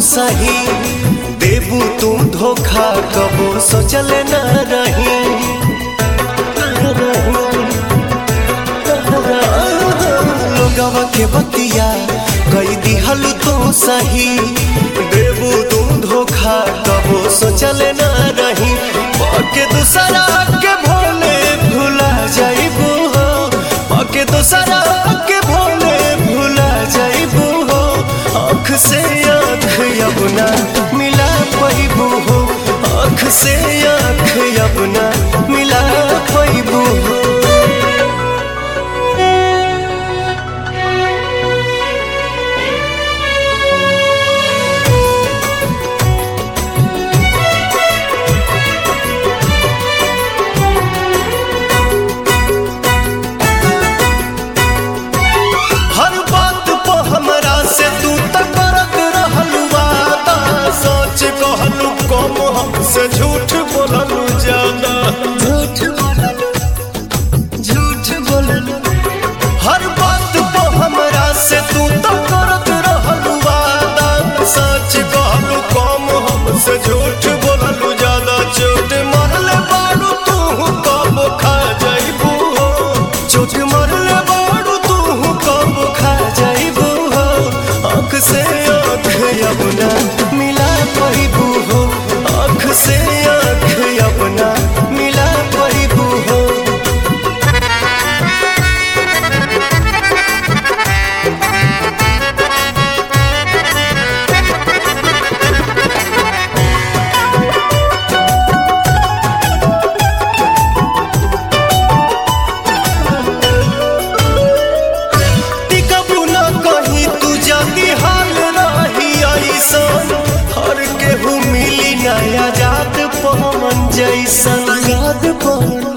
सही देबू तू धोखा कबो सोचल न रही लोगवा के बतिया कई दिहल तू सही देबू तू धोखा कबो सोचल न रही पके दूसरा के भोले भुला जाइबू हो पके दूसरा के भोले भुला जाइबू हो आँख से आँख अपना मिला पैबू हो आँख से आँख अपना मिला पैबू हो हर बात पे हमरा से तू तक करत रहलू वादा सच कहलू कम हमसे झूठ बोललू ज्यादा झूठ बोललू झूठ बोललू हर बात पे हमरा से तू तक करत रहलू वादा सच कहलू कम हमसे झूठ बोललू ज्यादा चोट मरले बारू तू कब खा जाइबू हो चोट मरले बारू तू कब खा जाइबू हो आँख से आँख अपना मिला पैबू हो आँख से आँख अपना मिला पैबू हो टिकबू न कहीं तू जल्दी हाल रही ऐसन हर केहू मिली नया जात पवन जैसन याद पवन